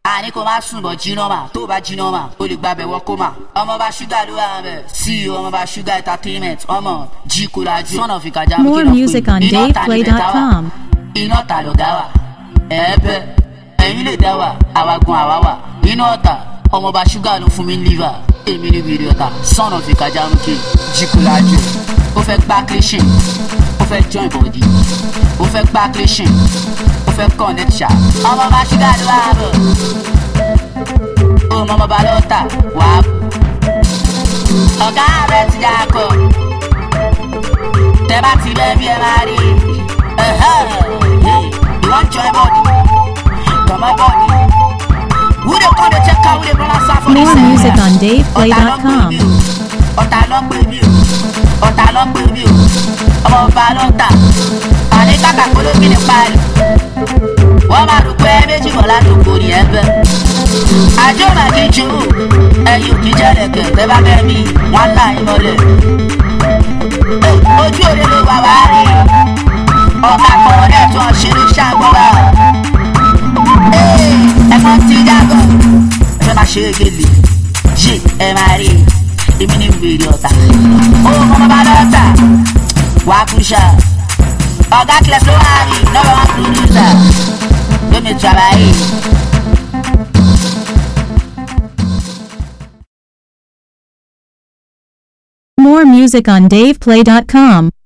àní kò má sùn bọ̀ jiná mà tó bá jiná mà ó lè gbàbẹ̀ wọ́ kó mà. ọmọọba ṣúgà ló wà bẹ̀ sí ọmọọba ṣúgà entertainment ọmọ jí kó lajú. sọ́nà fi kàjá More music on DavePlay.com. iná ta lọ̀gá wa ẹ̀ẹ́bẹ̀ ẹ̀yin lè dá wa àwa gun àwa wà iná ọ̀tà ọmọọba ṣúgà ló fún mi ní liver èmi ní wìrì ọ̀tà sọ́nà fi kàjá mú jí kó lajú. ó fẹ́ gbá kílíṣìn ó fẹ́ join body ó fẹ́ gbá kílíṣìn ó fẹ́ connect ṣá ọmọọba ṣúgà ló wà bọ̀ ó mọmọba lọ́tà wà á ọ̀gá rẹ̀ ti dà kọ́ tẹ bá ti bẹ́ẹ̀ bí ẹ máa rí ìwọ́n join body tọmọ body wúlò kọ́ ló check out wúlò bọ́lá sáfọ́ ní More sẹ́yìn music on ọ̀tá ló ń DavePlay.com. pè mí o ọ̀tá ló ń pè mí o ọ̀tá ló ń pè mí o ọmọ ọba ló ń tà àní kàkà kólóbì ní parí wọ́n máa rò pé méjì mọ̀ ládùúgbò ní ẹgbẹ́ àjọ máa kí n ju ẹyin òkè jẹ́lẹ̀kẹ̀ tẹ́ bá bẹ́ẹ̀ mi wọ́n là ń mọ́lẹ̀ ojú òde ló wà wá rí ọ̀gá kan ẹ̀ tó ń ṣeré ṣàgbọ́ra ẹ̀fọ́ ti jágọ̀ ẹ fẹ́ máa ṣe é gèlè yé ẹ máa rí èmi ní wèrè ọ̀tá ó mọ bá lọ́tà wàá kú ṣá ọ̀gá kílẹ̀ tó wà rí lọ́wọ́ wọn pòdúsà lómi travailler. More music on DavePlay.com.